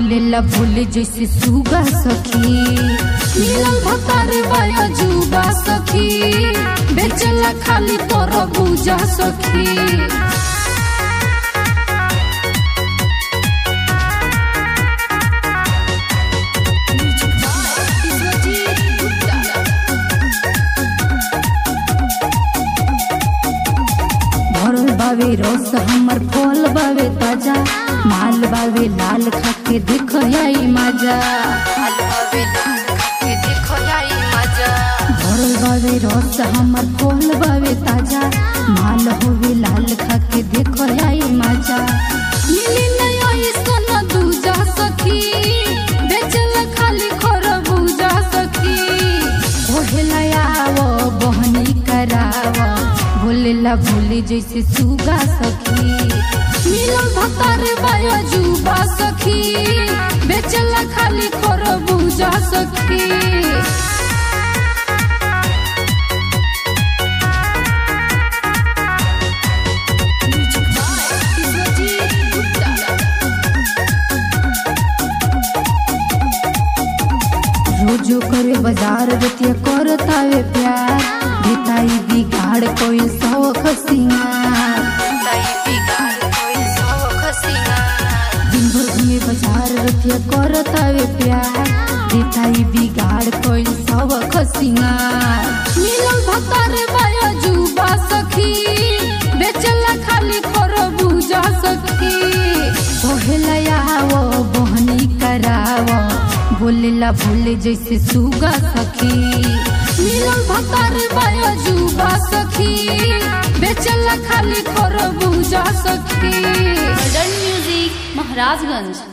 बोलेला बोले जैसे सुगा सखी मिलल भतार बाया जुबा सखी बेचला खाली तोर बुझा सखी भरल बावे रस हमर फल बावे ताजा माल बावे लाल खाके देख आई मजा भरल बावे रस हमर फल बावे ताजा माल होवे लाल खाके देख आई मजा मिली नहीं ऐसन दूजा सखी बेचल खाली खरबूजा सखी ओहेला आवो बहनी करावो बोलेला बोले जैसे सुगा सखी मिलल भतार बाया जुबा सखी बेचला खाली खरबूजा सखी रोजो करे बाजार रतिया करतावे प्यार बेताई बिगाड़ कोई शौक सिंगार दिन भर घूमे बाजार रतिया करतावे प्यार बेताई बिगाड़ कोई शौक सिंगार मिलल भतार बाया जुबा सखी बेचला खाली खरबूजा सखी पहला आवो बहनी करावो बोलेला बोले जैसे सुगा सखी मिलल भतार बाया जुबा सखी बेचला खाली खरबूजा सखी मॉडर्न म्यूजिक महाराजगंज